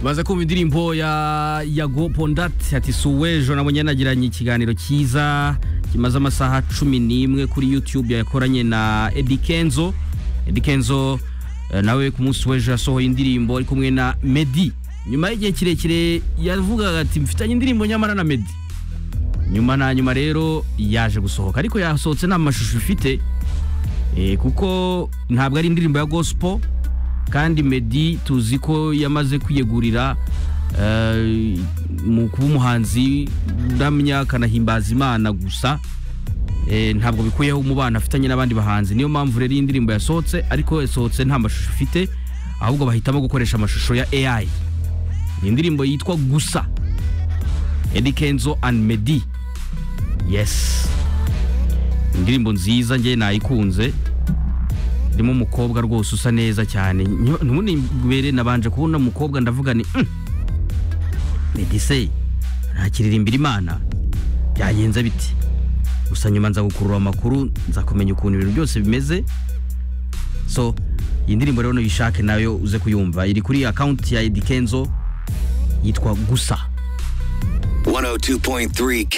baza kumva indirimbo ya ya gopondati ati suwejo nabonye nagiranye ikiganiro cyiza kimaze amasaha cumi n'imwe kuri yutube yakoranye na edi kenzo edi kenzo eh, nawe ku munsi w'ejo yasohoye indirimbo ari kumwe na medi nyuma y'igihe kirekire yavugaga ati mfitanye indirimbo nyamara na medi nyuma na nyuma rero yaje gusohoka ariko yasohotse nta mashusho ifite Eh, kuko ntabwo ari indirimbo ya gospel kandi Meddy tuzi ko yamaze kwiyegurira eh, mu kuba umuhanzi uramya akanahimbaza imana gusa Eh, ntabwo bikuyeho umubano afitanye n'abandi bahanzi niyo mpamvu rero iyi ndirimbo yasohotse ariko yasohotse nta mashusho ifite ahubwo bahitamo gukoresha amashusho ya AI ni indirimbo yitwa gusa Eddy Kenzo and Meddy yes indirimbo nziza njye nayikunze irimo umukobwa rwose usa neza cyane ntubere nabanje kubona umukobwa ndavuga ni "Mm, medise nakiririmbira imana byagenze biti gusa nyuma nza gukurura amakuru nza kumenya ukuntu ibintu byose bimeze so iyi ndirimbo rero nuyishake nayo uze kuyumva iri kuri akawunti ya edikenzo yitwa gusa 102.3 Kiss.